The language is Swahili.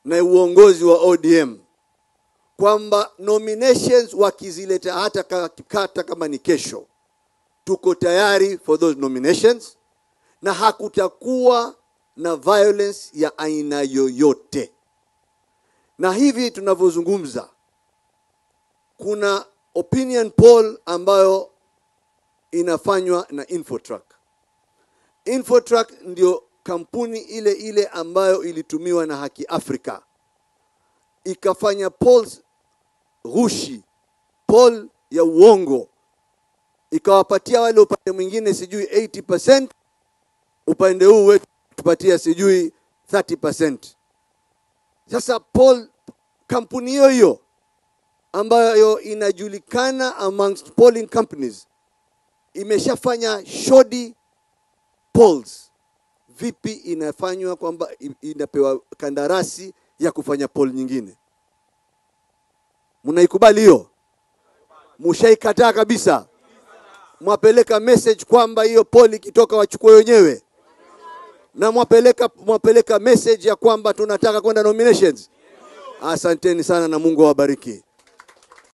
na uongozi wa ODM kwamba nominations wakizileta hata ka- hata kama ni kesho, tuko tayari for those nominations na hakutakuwa na violence ya aina yoyote. Na hivi tunavyozungumza, kuna opinion poll ambayo inafanywa na Infotrack. Infotrack ndio kampuni ile ile ambayo ilitumiwa na Haki Afrika ikafanya polls ghushi, poll ya uongo, ikawapatia wale upande mwingine sijui 80%, upande huu wetu tupatia sijui 30%. Sasa poll kampuni hiyo hiyo ambayo inajulikana amongst polling companies imeshafanya shoddy polls. Vipi inafanywa kwamba i- inapewa kandarasi ya kufanya poll nyingine? Mnaikubali hiyo? Mushaikataa kabisa? Mwapeleka message kwamba hiyo poll ikitoka wachukue wenyewe, na mwapeleka mwapeleka message ya kwamba tunataka kwenda nominations. Asanteni sana na Mungu awabariki.